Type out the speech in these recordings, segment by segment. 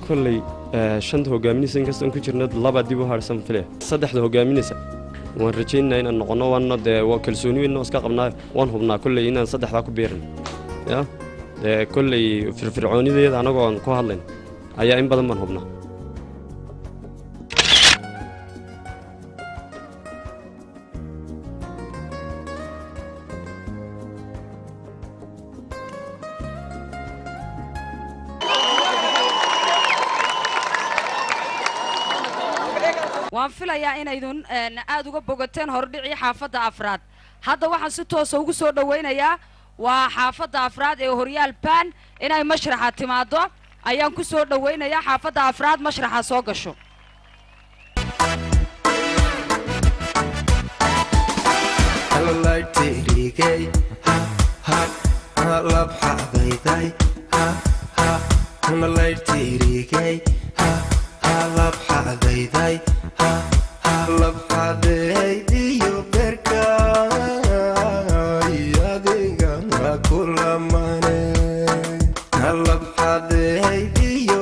kolley eh, shanta hogaaminaysa inkastaan ku jirna laba dib u harsan file saddexda hogaaminaysa waan rajaynaynaa inaan noqonno waana dee waa kalsooni weyn oo iska qabnaa waan hubnaa kolley inaan saddexdaa ku biirin ya dee kolley firfircoonideeda anagoo aan ku hadlayn ayaa in badan baan hubnaa waan filayaa inaydun een, aad uga bogateen hordhicii xaafadda afraad hadda waxaan si toosa ugu soo dhowaynayaa waa xaafadda afraad ee horyaal baan inay mashraxa timaado ayaan ku soo dhowaynayaa xaafadda afraad mashraxa soo gasho halalaydtirigay ha ha halabxadayday ha ha halalaydtirigay ha ha labxadayday ha ha labxadaydiyo berkay adiga ma kulamane halabxadaydiyo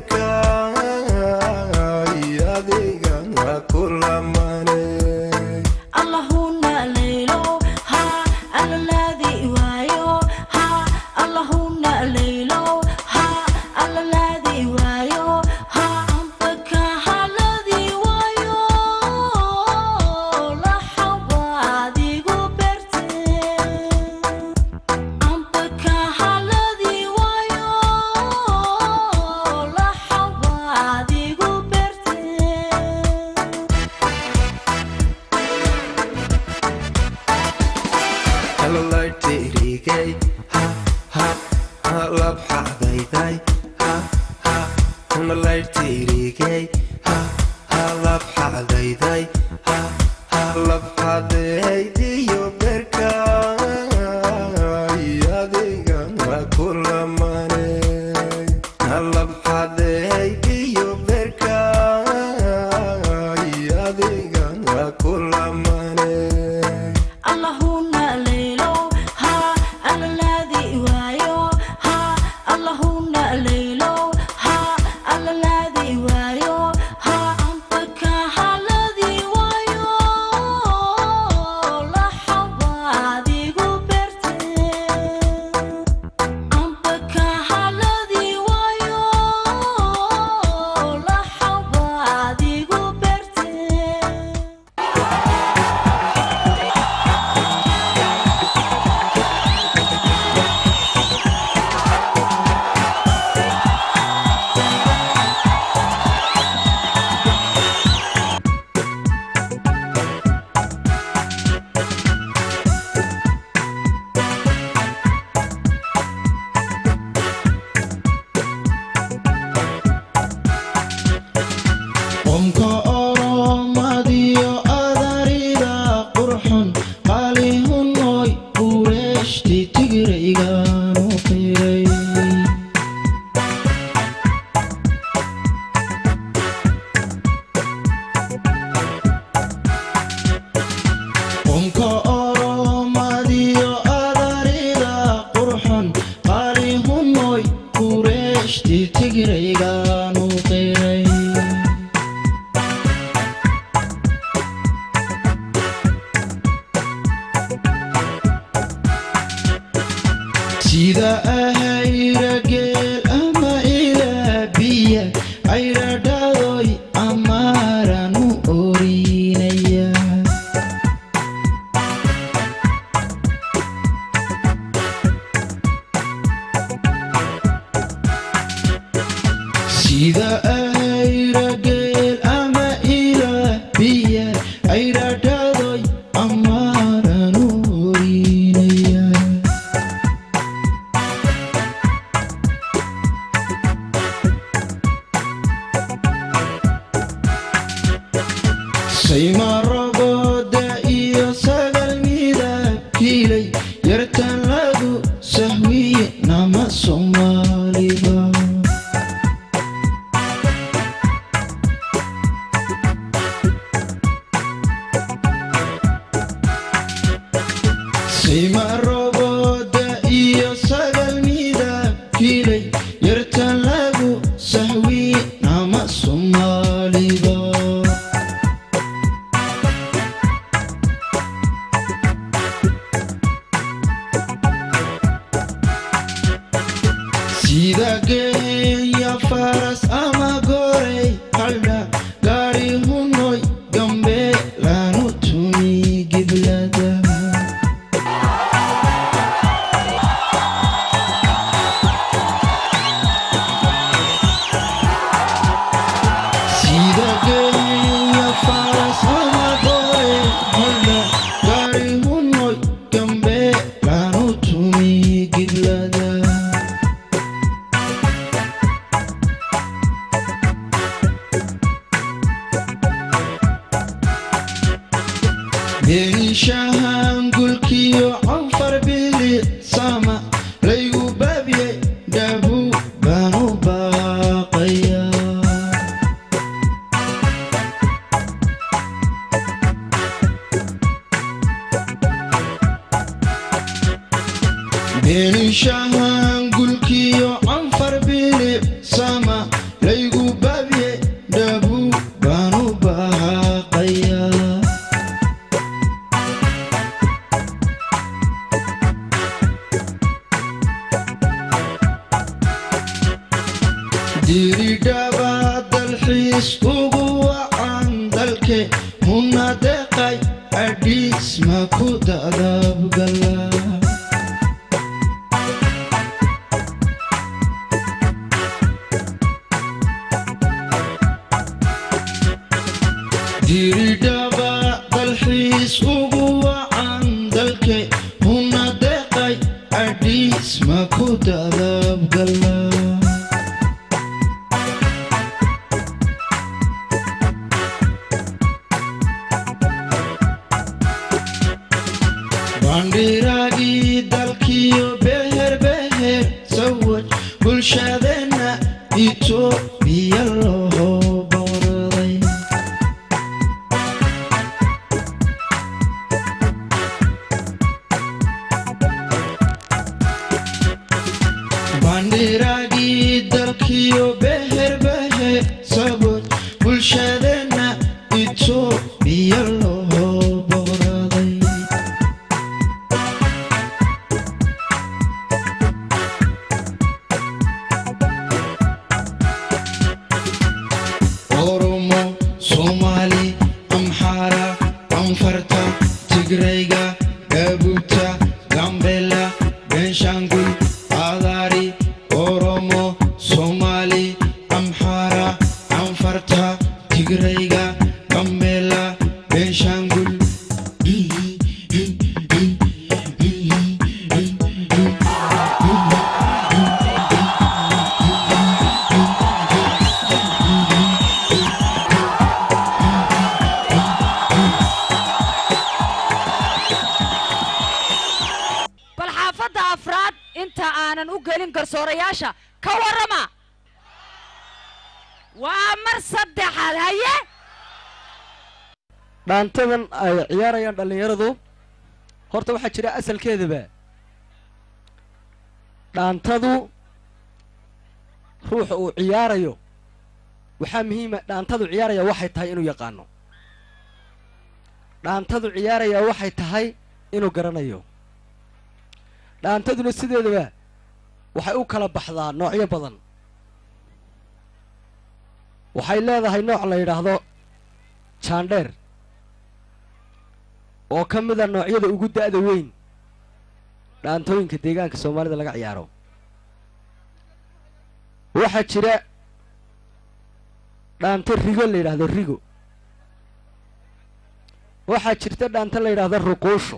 berkay adiga ma kulamane اللهنا ليلو ها الذي وايو ها اللهنا ليلو ها الذي وايو ها أنتك الذي وايو لا حوادي قبرتي أنتك الذي وايو لا حوادي قبرتي halalaydtirigay ha ha halabxadayday ha ha halalaydtirigay ha ha labxadayday ha ha labxadaydiyo berkay adiga ma kulamane halabxadaydiyo berkay adiga ma kulamane اللهنا ليلو ها الذي وايو ها اللهنا ليلو ها الذي وايو ها أنتك الذي وايو لا حوادي قبرتي أنتك الذي وايو لا حوادي قبرتي qomka oromadiyo adarida qurxon qaalihunoy qureeshti tigiraygaanu qiray qomka oromadiyo adarida qurxon qaalihunoy qureeshti tigiraygaanu qiray sida ahayrageel ama ilaabiya ayradhadoy amaaranu orinaya sida ahayrageel ama ilaabiya ayradhadoy amaaranu orinaya saymarogooda iyo sagal midabkiilay yartan lagu sahwiye nama soomaaliba saymarogooda iyo sagal midabkiilay yartan lagu sahwiye sida geeya faras ama gorey haldha gaari hunoy gambe laanu tumi giblada sida geeya faras ama gorey haldha gaari hunoy gambe laanu tumi giblada benishahan gulkiyo canfar bilisama laygu baabye dhabu baanu baaqaya benishahan gulkiyo canfar bilisama laygu baabye dhabu baanu baaqaya diridhaba dalxiis ugu wacan dalke muna deqay adhiis ma ku dadabgala diridhaba dalxiis ugu wacan dalke muna deqay adhiis ma ku dadabgala bandhiraagii dalkiyo beher beher sawaj bulshadeenna itoobiya loo booraday bandhiraagii dalkiyo beher beher sawaj bulshadeenna itoobiya loo booraday oromo soomaali amxaara anfarta tigrayga gabuuta gambela benshangul adaari oromo soomaali amxaara anfarta tigrayga gambela benshangul bal xaafadda afraad inta aanan u gelin garsoorayaasha ka warrama waa mar saddexaad haye dhaantadan ay ciyaarayaan dhallinyaradu horta waxaa jira asalkeedaba dhaantadu ruuxa uu ciyaarayo waxaa muhiima dhaantadu ciyaaraya waxay tahay inuu yaqaano dhaantadu ciyaaraya waxay tahay inuu garanayo dhaantaduna sideedaba waxay u kala baxdaa noocyo badan waxay leedahay nooc la yidhaahdo jaandheer oo ka mida noocyada ugu da'da weyn dhaantooyinka deegaanka soomaalida laga ciyaaro waxaa jira dhaanto rigo la yidhaahdo rigo waxaa jirta dhaanto la yidhaahdo ruquusho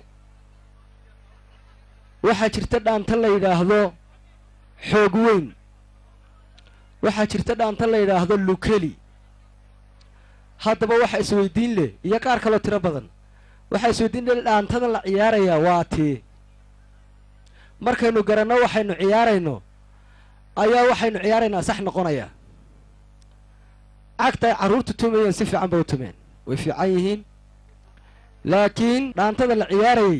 waxaa jirta dhaanto la yidhaahdo xoog weyn waxaa jirta dhaanto la yidhaahdo lukeli haddaba waxa isweydiin leh iyo qaar kaloo tiro badan waxaa isweydiin leh dhaantada la ciyaarayaa waa tii markaynu garanno waxaynu ciyaarayno ayaa waxaynu ciyaaraynaa sax noqonaya cagta ay carruurtu tumayeen si fiican ba u tumeen way fiican yihiin laakiin dhaantada la ciyaarayay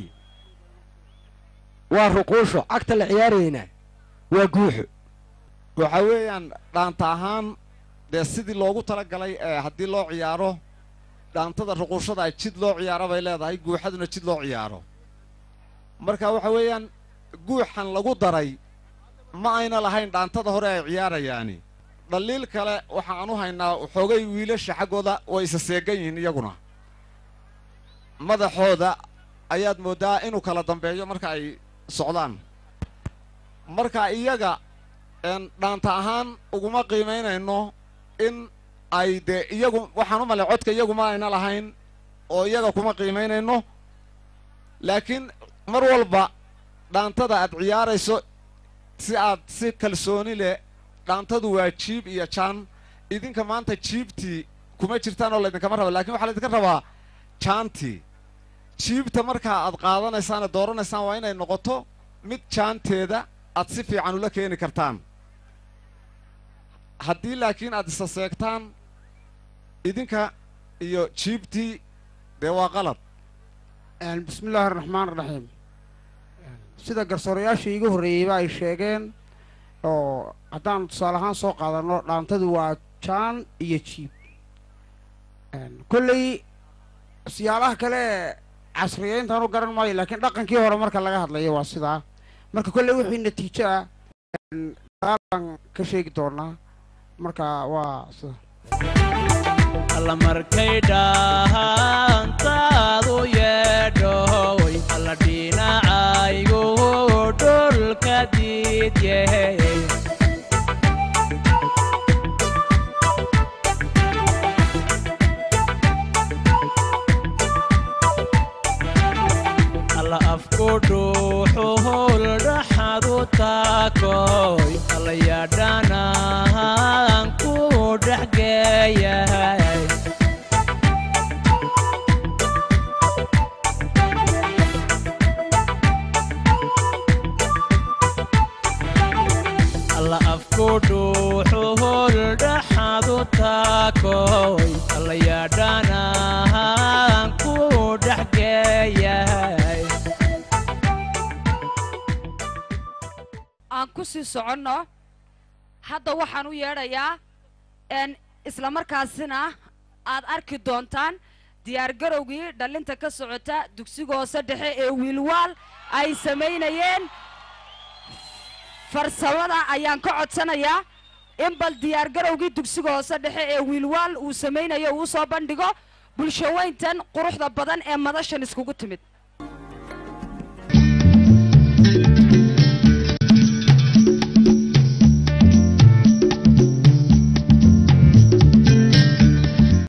waa ruquusho cagta la ciyaarayeyna waa guuxo waxa weeyaan dhaanta ahaan dee sidii loogu talagalay ee haddii loo ciyaaro dhaantada ruquushada ay jid loo ciyaaro bay leedahay guuxaduna jid loo ciyaaro marka waxa weeyaan guuxan lagu daray ma ayna lahayn dhaantada hore ay ciyaarayaani dhaliil kale waxaan u haynaa xoogay wiilasha xaggooda way isa seegan yihiin iyaguna madaxooda ayaad mooddaa inuu kala dambeeyo marka ay socdaan marka iyaga een dhaanta ahaan uguma qiimaynayno in ay dee iyagu waxaan u malay codka iyagu ma ayna lahayn oo iyaga kuma qiimaynayno laakiin mar walba dhaantada aad ciyaarayso si aad si kalsooni leh dhaantadu waa jiib iyo jaan idinka maanta jiibtii kuma jirtaan oo laydinkama raba lakin waxaa laydinka rabaa jaantii jiibta markaa aad qaadanaysaan ee dooranaysaan waa inay noqoto mid jaanteeda aad si fiican ula keeni kartaan haddii laakiin aad isa seegtaan idinka iyo jiibtii dee waa qalad bismi illaahi araxmaan araxiim sida garsoorayaashii iigu horreeyeyba ay sheegeen oo haddaan tusaale ahaan soo qaadanno dhaantadu waa jaan iyo jiib kolley siyaalaha kale casriyeyntaan u garan maayo laakiin dhaqankii hore marka laga hadlayo waa sidaa marka kolley wixii natiijo ah daalan ka sheegi doonaa marka waa sida alla markay dhahantaadu yeedhoy alla dhinacaygu dhulka diidye alla afku dhuuxuhul dhaxadu taakoy alla yadhanaan ku dhexgeeyahay alla afku dhuuxuhul dhaxadu taakoy alla yadhanaan ku dhexgeeyahay aan ku sii soconno hadda waxaan u yeedhayaa n isla markaasina aad arki doontaan diyaargarowgii dhallinta ka socota dugsiga hoose dhexe ee wiilwaal ay samaynayeen farsamada ayaan ka codsanayaa in bal diyaargarowgii dugsiga hoose dhexe ee wiilwaal uu samaynayo uu soo bandhigo bulshaweyntan quruxda badan ee madashan iskugu timid